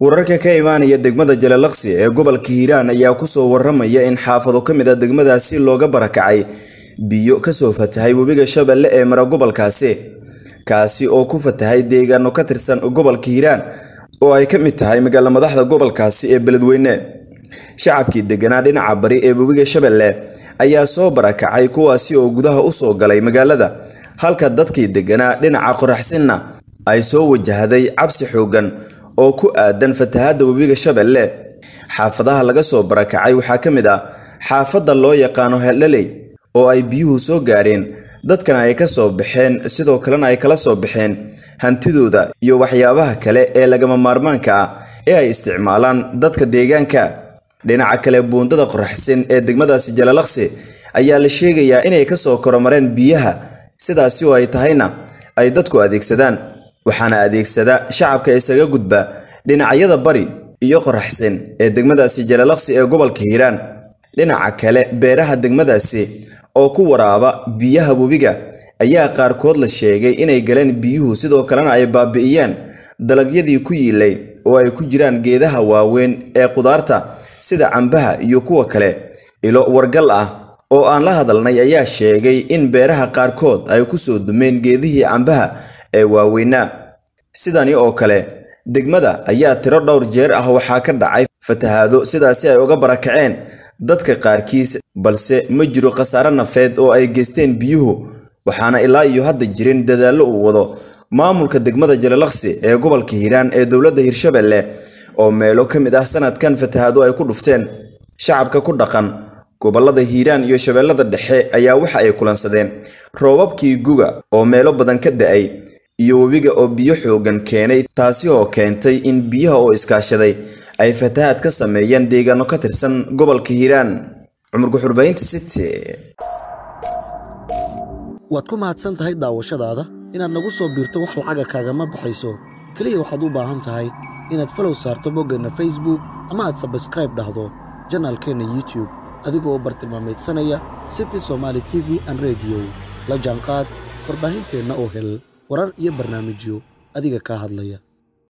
wararka ka imaanaya degmada jalalaqsi ee gobolka hiiraan ayaa kusoo waramaya in xaafado ka mid a degmadaasi looga barakacay biyo kasoo fatahay webiga shabeelle ee mara gobolkaasi kaasi oo ku fatahay deegaano ka tirsan gobolka hiiraan oo ay ka mid tahay magaala madaxda gobolkaasi ee beledweyne shacabkii deganaa dhinaca bari ee webiga shabeelle ayaa soo barakacay kuwaasi oo gudaha usoo galay magaalada halka dadkii deganaa dhinaca qoraxsinna ay soo wajahday cabsi xoogan oo ku aadan fatahaadda webiga shabeelle xaafadaha laga soo barakacay waxaa ka mid ah xaafadda loo yaqaano heldhaley oo ay biyuhu soo gaareen dadkana ay ka soo baxeen sidoo kalena ay kala soo baxeen hantidooda iyo waxyaabaha kale ee lagama maarmaanka ah ee ay isticmaalaan dadka deegaanka dhinaca kale buundada qoraxsin ee degmadaasi jalalaqsi ayaa la sheegayaa inay kasoo koromareen biyaha sidaasi oo ay tahayna ay dadku adeegsadaan waxaana adeegsada shacabka isaga gudba dhinacyada bari iyo qoraxsin ee degmadaasi jalalaqsi ee gobolka hiiraan dhinaca kale beeraha degmadaasi oo ku waraaba biyaha webiga ayaa qaarkood la sheegay inay galeen biyuhu sidoo kalena ay baabi'iyeen dalagyadii ku yiilay oo ay ku jiraan geedaha waaweyn ee qudaarta sida cambaha iyo kuwa kale ilo wargal ah oo aan la hadalnay ayaa sheegay in beeraha qaarkood ay kusoo dumeen geedihii cambaha ee waaweynaa sidani oo kale degmada ayaa tiro dhowr jeer ah waxaa ka dhacay fatahaado sidaasi ay uga barakaceen dadka qaarkiis balse ma jiro khasaare nafeed oo ay geysteen biyuhu waxaana ilaa iyo hadda jirin dadaallo uu wado maamulka degmada jalalaqsi ee gobolka hiiraan ee dowladda hirshabelle oo meelo ka mid ah sanadkan fatahaado ay ku dhufteen shacabka ku dhaqan gobolada hiiraan iyo shabeellada dhexe ayaa waxa ay kulansadeen roobabkii guga oo meelo badan ka da-ay iyo webiga oo biyo xoogan keenay taasi oo keentay in biyaha oo iskaashaday ay fatahaad ka sameeyeen deegaano ka tirsan gobolka hiiraan cumar guxurbaynta city waad ku mahadsan tahay daawashadaada inaad nagu soo biirto wax lacaga kaagama baxayso keliya waxaad u baahan tahay inaad falow saarto boggeenna facebook ama aad sabskraib dhahdo janaalkeenna youtub adigoo bartilmaameedsanaya city somaali t v an rediyo la jaanqaad warbaahinteenna oo hel warar iyo barnaamijyo adiga kaa hadlaya